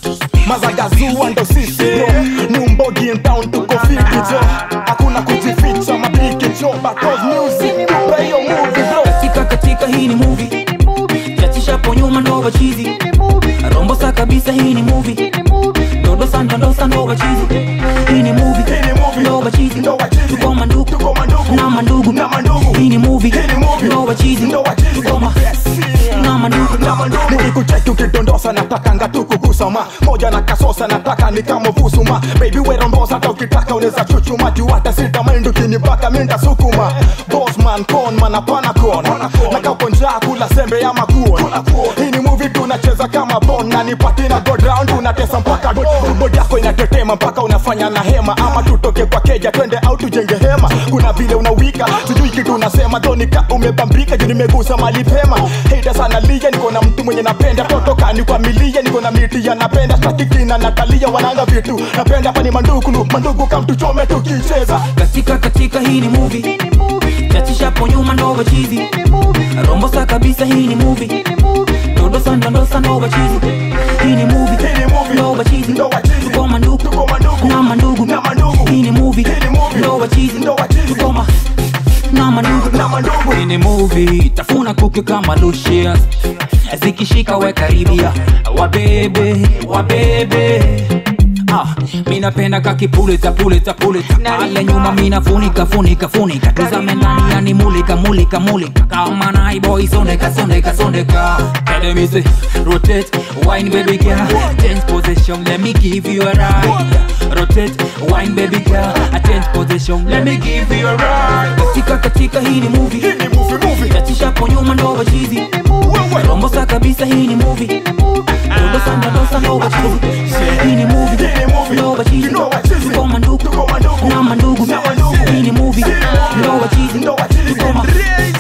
mazagazua ndo sisi bro numbogi in town tuko fiti jo hakuna kujificha mapiki jo because music tupe hiyo movie bro katika katika hii ni movie chachishapo nyuma ndo wachizi rombosa kabisa hii ni movie dodosa ndondosa ndo wachizi hii ni movie Hii ni movie. ndo wachizi Ndo wachizi. tuko mandugu Tuko mandugu. na mandugu Na mandugu. hii ni movie Hii ni movie. ndo wachizi Ndo wachizi. tuko ma na mandugu nikikucheki ukidondosa natakanga tu kugusama moja na kasosa nataka ni kama vusuma baby werombosa hata ukitaka unaweza chuchuma juu hata sita maindu kinibaka minda sukuma bosman con manapana kon na kapo njaa kula sembe ya makuon hii ni movie tunacheza kama bon na nipati na go round unatesa mpaka do- bodi yako inatetema mpaka unafanya na hema ama tutoke kwa keja twende au tujenge hema kuna vile unawika sijui kitu unasema thonika umebambika juu nimegusa mali pema hata sana lia niko na mtu mwenye napenda totokani kwa milia niko na miti ya napenda stakikina natalia wananga vitu napenda pani mandukulu mandugu kamtuchome tukicheza katika katika hii ni movie chachishapo nyuma ndo wachizi rombosa kabisa hii ni movie dodosa ndondosa ndo wachizi hii ni movie Hii ni movie. ndo wachizi Ndo wachizi. tuko mandugu Tuko mandugu. na mandugu Na mandugu. hii ni movie Hii ni movie. ndo wachizi Ndo wachizi. tuko ma na mandugu na mandugu hii ni movie tafuna kuku kama Lucius zikishika we karibia wabebe wabebe Ah, mi napenda kakipuleta puleta puleta pale nyuma mina funika funika funika tuzame ndani yani mulika mulika mulika kama naiboy sondeka sondeka sondeka Academy rotate wine baby girl change position let me give you a ride rotate wine baby girl a change position let me give you a ride katika katika hii ni movie hii ni movie movie chachishapo nyuma ndo wachizi wewe rombosa kabisa hii ni movie dodosa ndodosa ndo wachizi hii ni movie Hii ni movie. ndo wachizi Ndo wachizi. tuko mandugu Tuko mandugu. na mandugu Na mandugu. hii ni movie Hii ni movie. ndo wachizi Ndo wachizi. tuko ma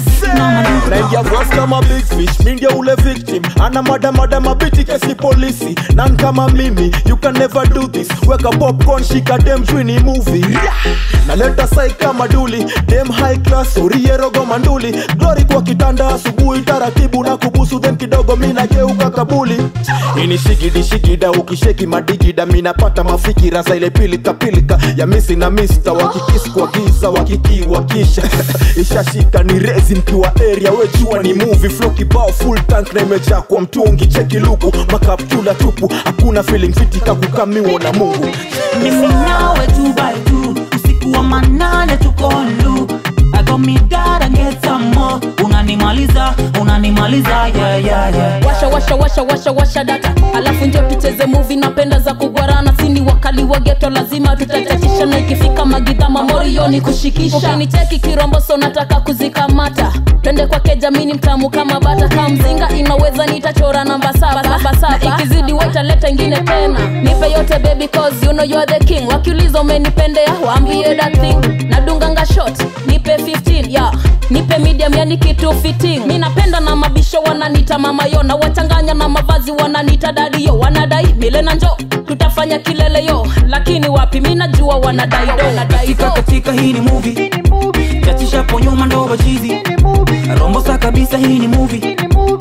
na mandugu naingia vras kama big fish mi ndio ule victim ana madamada mabiti kesi polisi nan kama mimi you can never do this weka popcorn shika dem jwini movie naleta sai kama duli dem high class orierogo manduli glory kwa kitanda asubuhi taratibu na kubusu then kidogo mi nageuka kabuli ini shigidi shigida ukisheki madigida minapata mafikira za ile pilika pilika ya misi na mista wakikisi kwa giza wakikiwakisha ishashika ni rezi mkiwa area wejua ni movie flow kibao full tank na imejaa kwa mtungi cheki luku makaptula tupu hakuna feeling fiti kakukamiwa na mungu mimi nawe two by two usiku wa manane tuko lu I got me gotta get some more unanimaliza unanimaliza yeah, yeah, yeah. washa washa washa washa washa data alafu njo tucheze muvi napenda za kugwarana sini wakali wa geto lazima tutachachisha na ikifika magidhama morioni kushikisha ukinicheki kiromboso nataka kuzikamata twende kwake jamini mtamu kama bata kama mzinga inaweza nitachora namba saba saba saba ikizidi waitaleta ingine tena nipe yote baby cause you know you are the king wakiuliza umenipendea waambie that thing nadunganga shot nipe 15 yeah. nipe medium yani kitu fitting mi napenda na mabisho wananita mamayo na wachanganya na mavazi wananita dadiyo wanadai mile na njo tutafanya kilele yo lakini wapi mi najua wanadai do wanadai katika do katika hii ni movie chachishapo nyuma ndo wachizi rombosa kabisa hii ni movie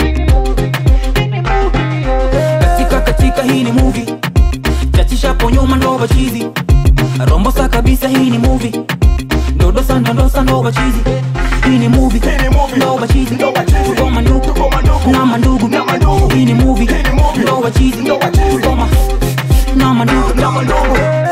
katika katika hii ni movie chachishapo nyuma ndo wachizi rombosa kabisa hii ni movie dodosa ndondosa ndo wachizi hii ni movie Hii ni movie. ndo wachizi Ndo wachizi. tuko mandugu Tuko mandugu. na mandugu Na mandugu. hii ni movie Hii ni movie. ndo wachizi Ndo wachizi. tuko ma na mandugu na mandugu